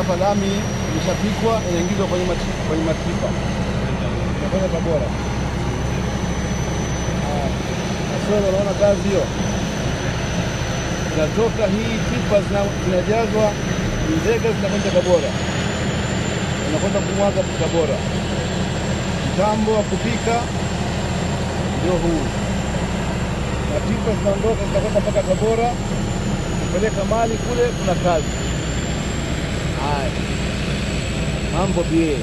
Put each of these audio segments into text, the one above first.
hapa lami imeshapikwa inaingizwa kwenye mati- kwenye mapipa inakwenda Tabora. Ah, Kasoro, unaona kazi hiyo zinatoka hii pipa zina- zinajazwa nzega zinakwenda Tabora, zinakwenda kumwaga Tabora. Mtambo wa kupika ndio huu, na pipa zinaondoka zinakwenda mpaka Tabora kupeleka mali kule, kuna kazi. Haya, mambo bie.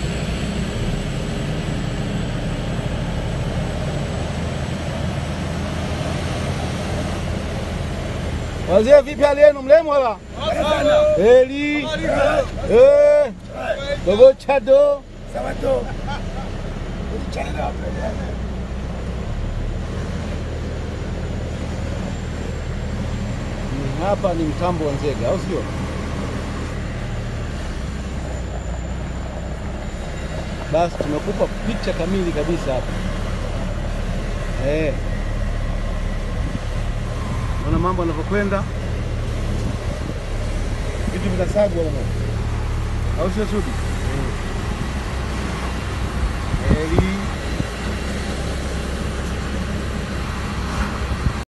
Wazee vipi hali yenu mlemo wala? Heli. Eh. Dogo chado. Sabato. Ulichana na wapi? Ni Hapa ni mtambo wa Nzega au sio? Basi tumekupa picha kamili kabisa hapa. Eh. Ona mambo yanavyokwenda. Vitu vinasagwa huko. Au sio Sudi? Heli.